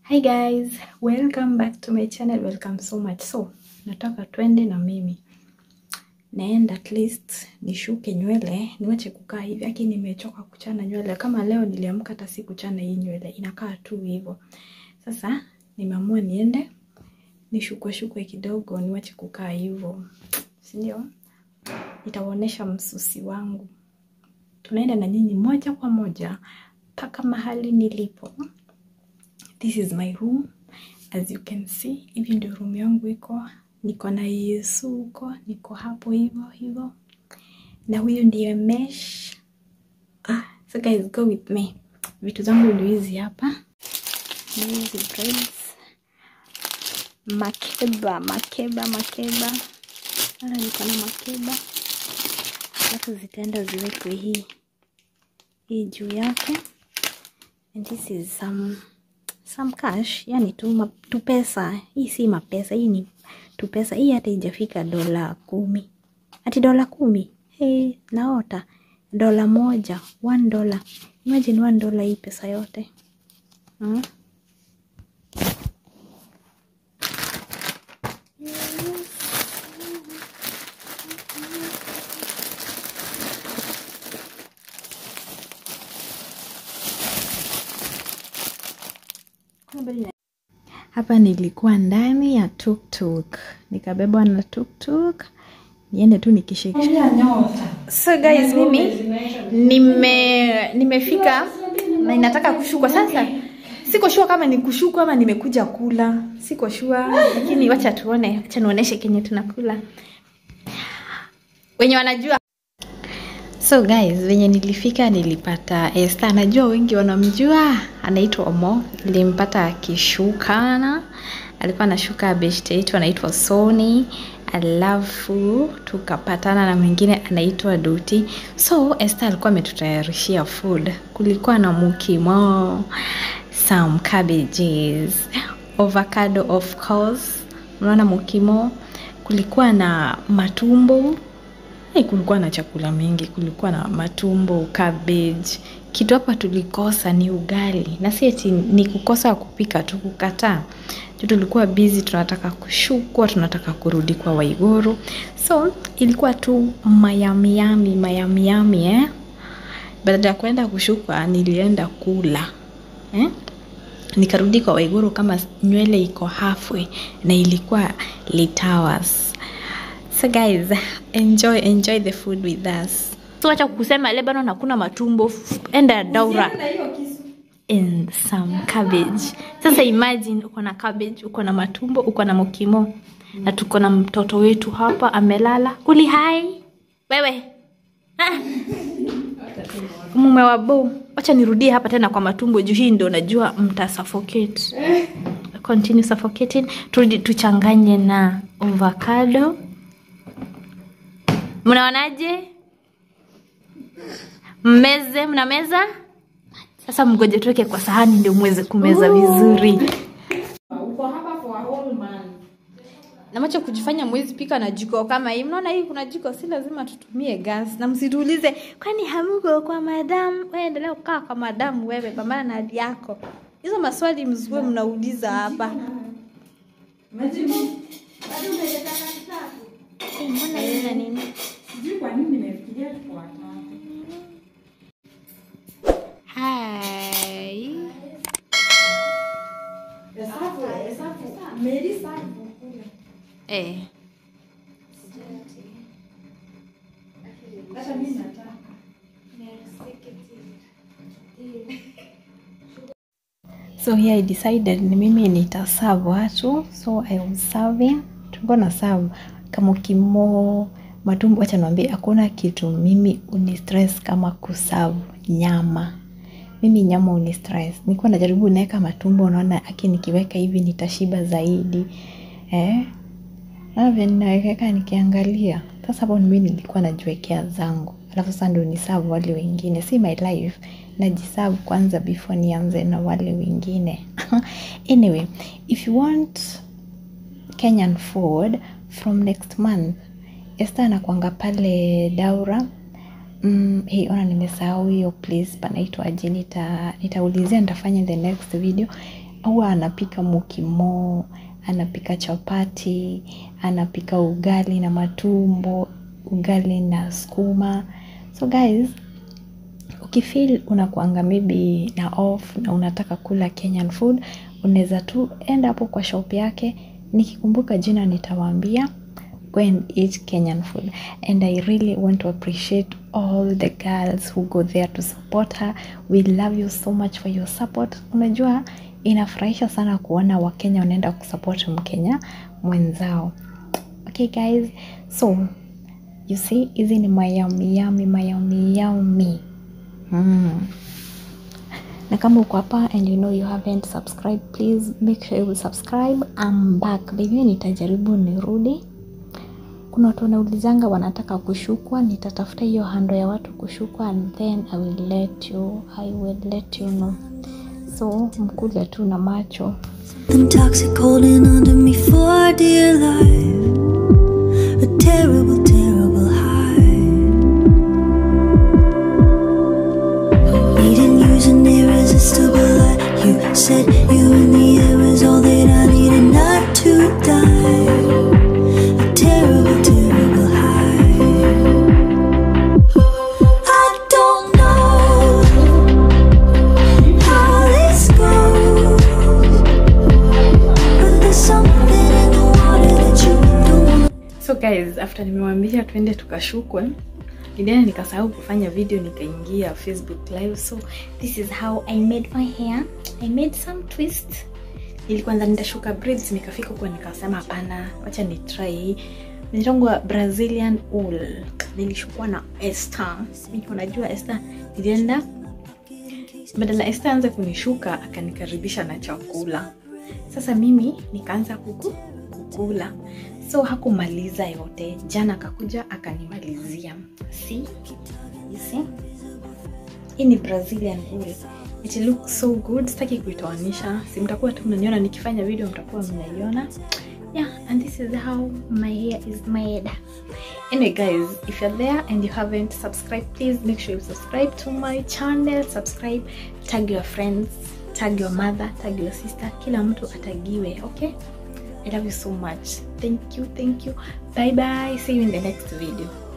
Hi guys, welcome back to my channel. Welcome so much. So, nataka twende na mimi. Naenda at least nishuke nywele, niwache kukaa hivi. Aki nimechoka kuchana nywele. Kama leo niliamka hata si kuchana hii nywele, inakaa tu hivyo. Sasa nimeamua niende nishukwe shukwe kidogo, niwache kukaa hivyo. Si ndio? Nitawaonesha msusi wangu. Tunaenda na nyinyi moja kwa moja mpaka mahali nilipo. This is my room. As you can see, hivi ndio room yangu iko. Niko na Yesu huko, niko hapo hivyo hivyo. Na huyu ndiye Mesh. Ah, so guys go with me. Vitu zangu ndio hizi hapa. Ni hizi braids. Makeba, makeba, makeba. Ala niko na makeba. Alafu zitaenda ziwekwe hii hii juu yake. And this is some some cash, yani tu, ma, tu pesa. Hii si mapesa, hii ni tu pesa. Hii hata ijafika dola kumi, ati dola kumi. Hey, naota dola moja, one dollar. Imagine one dollar, hii pesa yote hmm? Hapa nilikuwa ndani ya tuktuk, nikabebwa na tuktuk niende tu nikishika. So guys, mimi nime nimefika na ninataka kushukwa sasa. Siko shua kama ni kushukwa ama nimekuja kula, siko shua, lakini wacha tuone, wacha nionyeshe kenye tunakula wenye wanajua. So guys, venye nilifika nilipata Esther. Najua wengi wanamjua, anaitwa Omo. Nilimpata akishukana, alikuwa anashuka beshte yetu anaitwa Sony, alafu tukapatana na mwingine anaitwa Duti. So Esther alikuwa ametutayarishia food. Kulikuwa na mukimo, some cabbages, avocado of course, unaona mukimo. Kulikuwa na matumbo Hey, kulikuwa na chakula mingi, kulikuwa na matumbo, cabbage. Kitu hapa tulikosa ni ugali, na si eti ni kukosa kupika tu, kukataa tu. Tulikuwa busy, tunataka kushukwa, tunataka kurudi kwa Waiguru, so ilikuwa tu mayamiami mayamiami eh? Baada ya kwenda kushukwa, nilienda kula eh? Nikarudi kwa Waiguru kama nywele iko halfway na ilikuwa late hours. So guys, enjoy enjoy the food with us. So acha kusema Lebanon hakuna matumbo, enda Daura and some cabbage. Sasa imagine uko na cabbage, uko na matumbo, uko na mokimo na tuko na mtoto wetu hapa amelala. Kuli hai wewe ah. Mume wa bo, acha nirudie hapa tena kwa matumbo juu hii ndio najua mta suffocate. Continue suffocating. Turudi tuchanganye na avocado. Mnaonaje? Mmeze, mna meza? Sasa mgoje tuweke kwa sahani ndio muweze kumeza vizuri. Na macho kujifanya mwezi pika na jiko kama hii. Mnaona hii kuna jiko, si lazima tutumie gas. Na msituulize kwani hamuko kwa madam? Wewe endelea kukaa kwa madam wewe, pambana na hali yako. Hizo maswali msiwe mnauliza hapa. Eh, Mbona hii ina nini? Hai. Eh. So here I decided ni mimi nitaserve watu, so I was serving. Tulikuwa na serve kama kimo matumbo. Acha niwaambie, hakuna kitu mimi uni stress kama kuserve nyama. Mimi nyama uni stress. Nilikuwa najaribu naweka matumbo, unaona aki nikiweka hivi nitashiba zaidi eh na vile ninaweka nikiangalia. Sasa hapo mimi nilikuwa najiwekea zangu, alafu sasa ndio niserve wale wengine. Si my life, najiserve kwanza before nianze na wale wengine. Anyway, if you want Kenyan food from next month, Esther anakuanga pale Daura. Mm, hey, ona nimesahau hiyo place panaitwa aje, nita nitaulizia nitafanya in the next video. huwa anapika mukimo anapika chapati anapika ugali na matumbo ugali na skuma so guys ukifeel unakuanga maybe na off na unataka kula kenyan food unaweza tu enda hapo kwa shop yake nikikumbuka jina nitawaambia go and eat kenyan food and i really want to appreciate all the girls who go there to support her we love you so much for your support unajua inafurahisha sana kuona wakenya wanaenda kusupport mkenya mwenzao okay guys so you see hizi ni mayamiyami mayamiyami mm. na kama uko hapa and you know you haven't subscribed please make sure you subscribe I'm back baby nitajaribu nirudi kuna watu wanaulizanga wanataka kushukwa nitatafuta hiyo hando ya watu kushukwa and then I will let you I will let you know so mkule tu na macho Them toxic holding onto me for dear life. A terrible, terrible high. Needing you an irresistible light. You said you in the air is all that I needed not to die. A terrible, terrible high. I don't know how this goes. But there's something in the water that you don't so guys after nimewambia tuende tukashukwe nilienda nikasahau kufanya video nikaingia facebook live so this is how i made my hair i made some twist nilikuanza nitashuka braids nikafika huko nikasema hapana wacha ni try nitongwa brazilian wool nilishukua na Esther mimi unajua Esther nilienda badala Esther anze kunishuka akanikaribisha na chakula sasa mimi nikaanza kuku kukula so hakumaliza yote jana akakuja akanimalizia see you see hii ni brazilian wool it looks so good sitaki kuitoanisha si mtakuwa tu mnaniona nikifanya video mtakuwa mnaiona yeah and this is how my hair is made anyway guys if you're there and you haven't subscribed please make sure you subscribe to my channel subscribe tag your friends tag your mother tag your sister kila mtu atagiwe okay i love you so much thank you thank you bye bye see you in the next video